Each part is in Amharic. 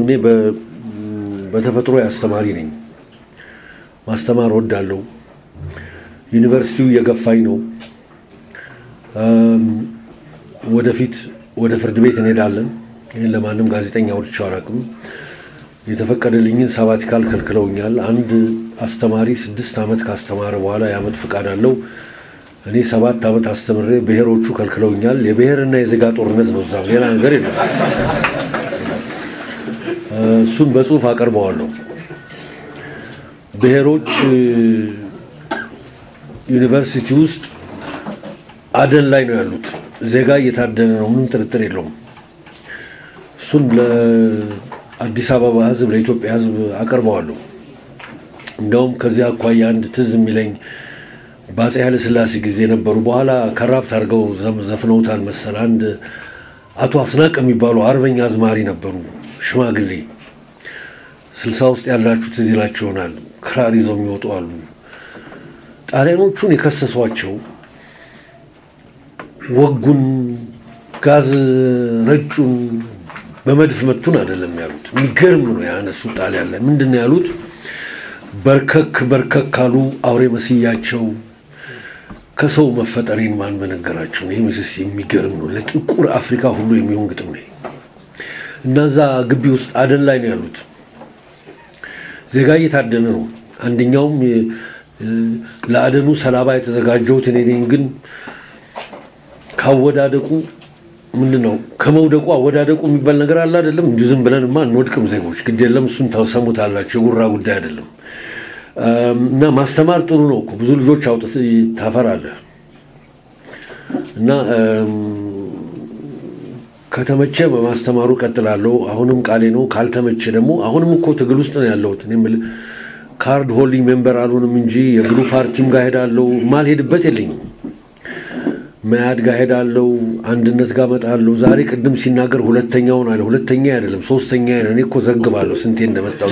እኔ በተፈጥሮ አስተማሪ ነኝ። ማስተማር ወዳለሁ። ዩኒቨርሲቲው እየገፋኝ ነው። ወደፊት ወደ ፍርድ ቤት እንሄዳለን። ይህን ለማንም ጋዜጠኛ ወድቼው አላውቅም። የተፈቀደልኝን ሳባቲካል ከልክለውኛል። አንድ አስተማሪ ስድስት ዓመት ካስተማረ በኋላ የዓመት ፍቃድ አለው። እኔ ሰባት ዓመት አስተምሬ ብሔሮቹ ከልክለውኛል። የብሔርና የዜጋ ጦርነት ነው፣ እዛም ሌላ ነገር የለም። እሱን በጽሁፍ አቀርበዋለሁ። ብሔሮች ዩኒቨርሲቲ ውስጥ አደን ላይ ነው ያሉት። ዜጋ እየታደነ ነው፣ ምንም ጥርጥር የለውም። እሱን ለአዲስ አበባ ሕዝብ ለኢትዮጵያ ሕዝብ አቀርበዋለሁ። እንደውም ከዚህ አኳያ አንድ ትዝ የሚለኝ በአፄ ኃይለ ሥላሴ ጊዜ ነበሩ። በኋላ ከራፕት አድርገው ዘፍነውታል መሰል። አንድ አቶ አስናቅ የሚባሉ አርበኛ አዝማሪ ነበሩ፣ ሽማግሌ ስልሳ ውስጥ ያላችሁ ትዝ ይላችሁ ይሆናል። ክራር ይዘው የሚወጡ አሉ። ጣሊያኖቹን የከሰሷቸው ወጉን፣ ጋዝ ረጩን፣ በመድፍ መቱን አይደለም ያሉት። የሚገርም ነው ያነሱት። ጣሊያን ላይ ምንድን ነው ያሉት? በርከክ በርከክ ካሉ አውሬ መስያቸው ከሰው መፈጠሬን ማን በነገራቸው። ይህ ምስስ የሚገርም ነው። ለጥቁር አፍሪካ ሁሉ የሚሆን ግጥም ነው እና እዛ ግቢ ውስጥ አደን ላይ ነው ያሉት። ዜጋ እየታደነ ነው። አንደኛውም ለአደኑ ሰላባ የተዘጋጀሁት እኔ ነኝ፣ ግን ካወዳደቁ ምንድን ነው ከመውደቁ አወዳደቁ የሚባል ነገር አለ አይደለም። እንዲሁ ዝም ብለንማ እንወድቅም ዜጎች። ግድ የለም እሱን ታሰሙታላችሁ። የጉራ ጉዳይ አይደለም። እና ማስተማር ጥሩ ነው እኮ ብዙ ልጆች አውጥተህ ታፈራለህ። እና ከተመቸ በማስተማሩ ቀጥላለሁ። አሁንም ቃሌ ነው። ካልተመቸ ደግሞ አሁንም እኮ ትግል ውስጥ ነው ያለሁት። እኔ የምልህ ካርድ ሆልዲንግ ሜምበር አልሆንም እንጂ የብሉ ፓርቲም ጋር ሄዳለሁ። ማልሄድበት የለኝም። መያድ ጋር ሄዳለሁ። አንድነት ጋር እመጣለሁ። ዛሬ ቅድም ሲናገር ሁለተኛውን አለ። ሁለተኛ አይደለም ሶስተኛ ነው። እኔ እኮ ዘግባለሁ ስንቴ እንደመጣው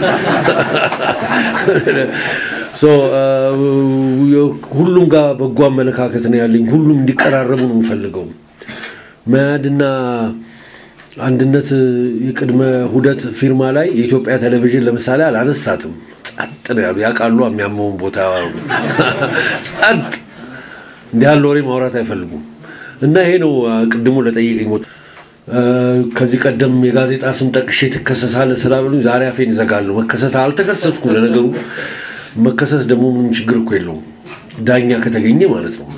ሁሉም ጋር በጎ አመለካከት ነው ያለኝ። ሁሉም እንዲቀራረቡ ነው የምፈልገው። መያድና አንድነት የቅድመ ሁደት ፊርማ ላይ የኢትዮጵያ ቴሌቪዥን ለምሳሌ አላነሳትም። ጸጥ ነው ያሉ ያውቃሉ። የሚያመውን ቦታ ጸጥ እንዲህ ያለ ወሬ ማውራት አይፈልጉም። እና ይሄ ነው ቅድሙ ለጠይቀኝ ቦታ ከዚህ ቀደም የጋዜጣ ስም ጠቅሼ ትከሰሳለህ ስላሉኝ ዛሬ አፌን ይዘጋለሁ። መከሰስ አልተከሰስኩም። ለነገሩ መከሰስ ደግሞ ምንም ችግር እኮ የለውም፣ ዳኛ ከተገኘ ማለት ነው።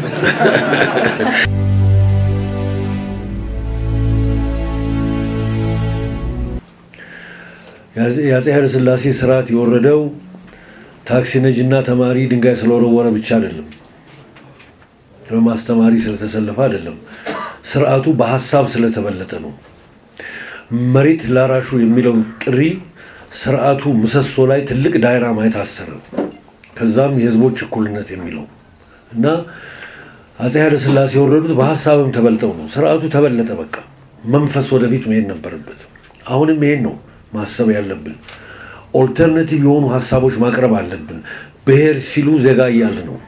የአፄ ኃይለ ሥላሴ ስርዓት የወረደው ታክሲ ነጂና ተማሪ ድንጋይ ስለወረወረ ብቻ አይደለም፣ በማስተማሪ ስለተሰለፈ አይደለም። ስርዓቱ በሀሳብ ስለተበለጠ ነው። መሬት ላራሹ የሚለው ጥሪ ስርዓቱ ምሰሶ ላይ ትልቅ ዳይናማይት አሰረ። ከዛም የህዝቦች እኩልነት የሚለው እና አፄ ኃይለ ሥላሴ የወረዱት በሀሳብም ተበልጠው ነው። ስርዓቱ ተበለጠ። በቃ መንፈስ ወደፊት መሄድ ነበረበት። አሁንም ይሄን ነው ማሰብ ያለብን። ኦልተርኔቲቭ የሆኑ ሀሳቦች ማቅረብ አለብን። ብሔር ሲሉ ዜጋ እያለ ነው።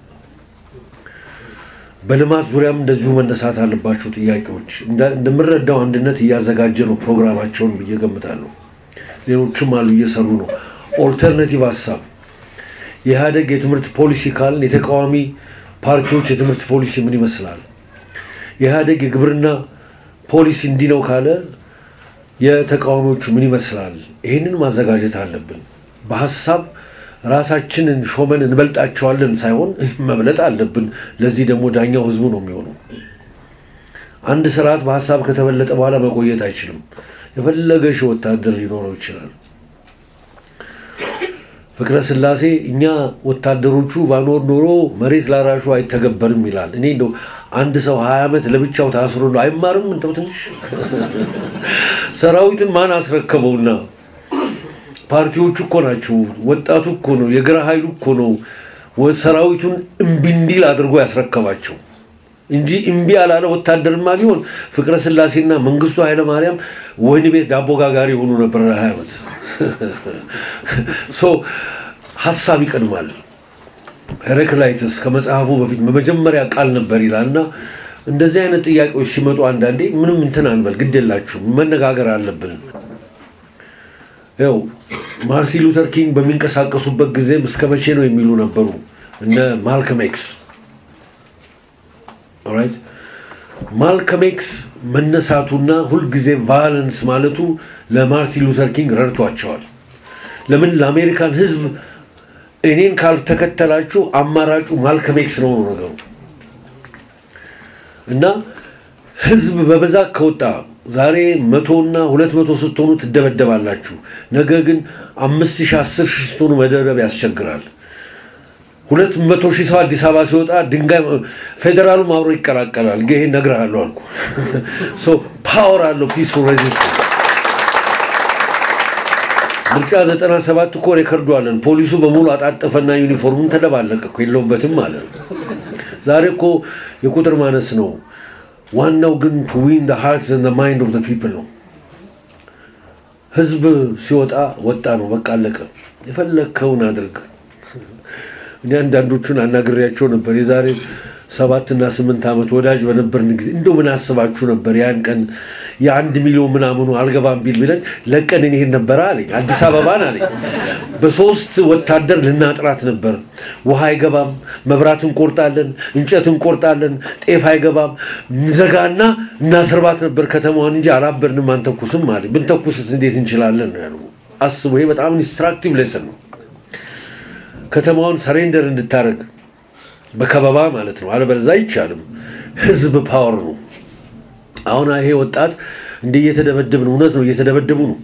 በልማት ዙሪያም እንደዚሁ መነሳት አለባቸው ጥያቄዎች። እንደምረዳው አንድነት እያዘጋጀ ነው ፕሮግራማቸውን ብዬ ገምታለሁ። ሌሎችም አሉ እየሰሩ ነው። ኦልተርኔቲቭ ሀሳብ የኢህአደግ የትምህርት ፖሊሲ ካልን የተቃዋሚ ፓርቲዎች የትምህርት ፖሊሲ ምን ይመስላል? የኢህአደግ የግብርና ፖሊሲ እንዲህ ነው ካለ የተቃዋሚዎቹ ምን ይመስላል? ይህንን ማዘጋጀት አለብን። በሀሳብ ራሳችንን ሾመን እንበልጣቸዋለን ሳይሆን መብለጥ አለብን። ለዚህ ደግሞ ዳኛው ህዝቡ ነው የሚሆነው። አንድ ስርዓት በሀሳብ ከተበለጠ በኋላ መቆየት አይችልም። የፈለገ ሺህ ወታደር ሊኖረው ይችላል። ፍቅረ ስላሴ እኛ ወታደሮቹ ባኖር ኖሮ መሬት ላራሹ አይተገበርም ይላል። እኔ እንደው አንድ ሰው ሀያ ዓመት ለብቻው ታስሮ ነው አይማርም? እንደው ትንሽ ሰራዊትን ማን አስረከበውና? ፓርቲዎቹ እኮ ናቸው። ወጣቱ እኮ ነው። የግራ ኃይሉ እኮ ነው ሰራዊቱን እምቢ እንዲል አድርጎ ያስረከባቸው እንጂ እምቢ ያላለ ወታደርማ ቢሆን ፍቅረ ስላሴና መንግስቱ ኃይለማርያም ወህኒ ቤት ዳቦ ጋጋሪ የሆኑ ነበር ለሀያ ዓመት። ሀሳብ ይቀድማል። ሄረክላይትስ ከመጽሐፉ በፊት በመጀመሪያ ቃል ነበር ይላል እና እንደዚህ አይነት ጥያቄዎች ሲመጡ አንዳንዴ ምንም እንትን አንበል፣ ግድ የላችሁም መነጋገር አለብን። ያው ማርቲን ሉተር ኪንግ በሚንቀሳቀሱበት ጊዜም እስከ መቼ ነው የሚሉ ነበሩ እነ ማልከም ኤክስ ኦራይት ማልከም ኤክስ መነሳቱና ሁልጊዜ ቫዮለንስ ማለቱ ለማርቲን ሉተር ኪንግ ረድቷቸዋል ለምን ለአሜሪካን ህዝብ እኔን ካልተከተላችሁ አማራጩ ማልከም ኤክስ ነው ነው ነገሩ እና ህዝብ በብዛት ከወጣ ዛሬ መቶና ሁለት መቶ ስትሆኑ ትደበደባላችሁ ነገ ግን አምስት ሺህ አስር ሺህ ስትሆኑ መደረብ ያስቸግራል ሁለት መቶ ሺህ ሰው አዲስ አበባ ሲወጣ ድንጋይ ፌዴራሉም አብሮ ይቀላቀላል ይሄ እነግርሃለሁ አልኩ ፓወር አለው ፒስፉል ሬዚስተንስ ምርጫ ዘጠና ሰባት እኮ ሬከርዱ አለን ፖሊሱ በሙሉ አጣጠፈና ዩኒፎርሙን ተደባለቀ እኮ የለውበትም አለ ዛሬ እኮ የቁጥር ማነስ ነው ዋናው ግን ቱ ዊን ሃርትስ ማይንድ ኦፍ ፒፕል ነው ህዝብ ሲወጣ ወጣ ነው በቃ አለቀ የፈለግከውን አድርግ እኔ አንዳንዶቹን አናግሬያቸው ነበር የዛሬ ሰባት እና ስምንት ዓመት ወዳጅ በነበርን ጊዜ እንደው ምን አስባችሁ ነበር ያን ቀን የአንድ ሚሊዮን ምናምኑ አልገባም ቢል ብለን ለቀን እንሄድ ነበረ አለኝ አዲስ አበባን አለኝ በሶስት ወታደር ልናጥራት ነበር ውሃ አይገባም መብራት እንቆርጣለን እንጨት እንቆርጣለን ጤፍ አይገባም ዘጋና እናስርባት ነበር ከተማዋን እንጂ አላበድንም አንተኩስም አለ ብንተኩስስ እንዴት እንችላለን ነው ያሉ አስቡ ይሄ በጣም ኢንስትራክቲቭ ሌሰን ነው ከተማዋን ሰሬንደር እንድታደረግ በከበባ ማለት ነው አለበለዛ አይቻልም ህዝብ ፓወር ነው አሁን ይሄ ወጣት እንደ እየተደበደብ ነው እውነት ነው እየተደበደቡ ነው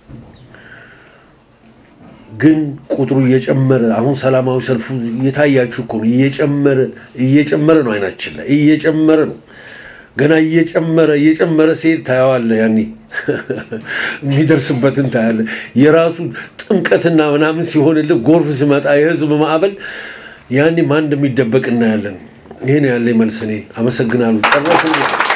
ግን ቁጥሩ እየጨመረ አሁን ሰላማዊ ሰልፉ እየታያችሁ እኮ ነው እየጨመረ እየጨመረ ነው አይናችን ላይ እየጨመረ ነው ገና እየጨመረ እየጨመረ ሲሄድ ታየዋለህ ያኔ የሚደርስበትን ታያለ የራሱ ጥምቀትና ምናምን ሲሆንልህ ጎርፍ ሲመጣ የህዝብ ማዕበል ያኔ ማን እንደሚደበቅ እናያለን ይህን ያለ መልስ እኔ አመሰግናለሁ ጨረስ